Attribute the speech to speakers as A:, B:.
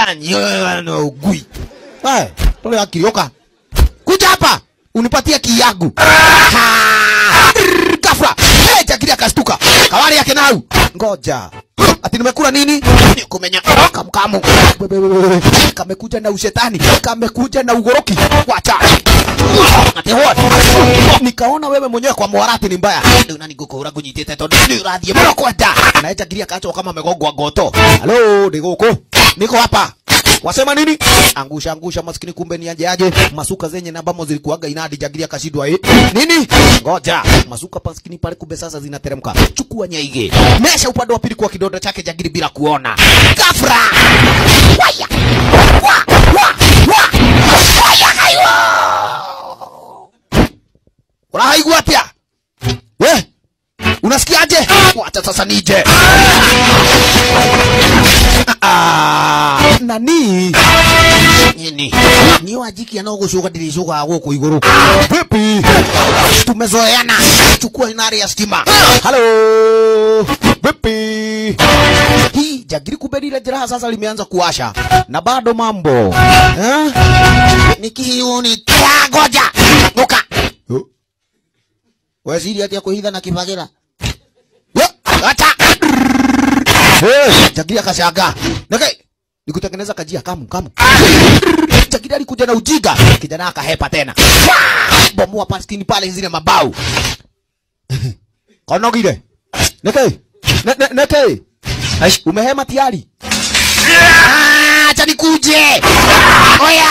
A: Nyono ugui. Eh, tole akirioka. Kuja hapa. Unipatie kiyagu. Ha! Kafra. Eh, Jagiri akastuka. Kawari yake nau. Ngoja. Ati nimekula nini? Nikumenya kamkamu. Kamekuja na ushetani. Kamekuja na ugoroki. Wacha. Ati what? Nikaona wewe mwenyewe kwa mwarati ni mbaya. Ndio nani guko ura gunyitite tondu ni urathie muno kwenda. Na Jagiri akaachwa kama amegongwa goto. Halo, ndi guku. Niko hapa. Wasema nini? Angusha angusha maskini kumbe ni aje aje. Masuka zenye na ambamo zilikuwaga inadi Jagiri akashindwa eh. Nini? Ngoja. Masuka maskini pale kumbe sasa zinateremka. Chukua nyaige. Mesha upande wa pili kwa kidonda chake Jagiri bila kuona. Kafra. Waya. Wa wa wa. Waya haiwa. Unahaigua atia? We? Unasikiaje? Wacha sasa nije. Ah, nani? Nini? Ni wajiki anaogushuka dirishuka guku iguru. Vipi? Tumezoeana. Chukua inari ya stima. Halo. Vipi? Hii jagiri kumbe lile jeraha sasa limeanza kuwasha na bado mambo eh? Nikiuni kia goja nuka waziri ati akuhitha na kibagira Yo, acha Eh, Jagiri akashaga. Nake nikutengeneza kajia kamu kamu. Jagiri alikuja na ujiga, kijana akahepa tena. Bomoa paskini pale zile mabao. Konogire. Nake. Ne- ne- Nake. Aish, umehema tayari? Ah, acha nikuje. Oya.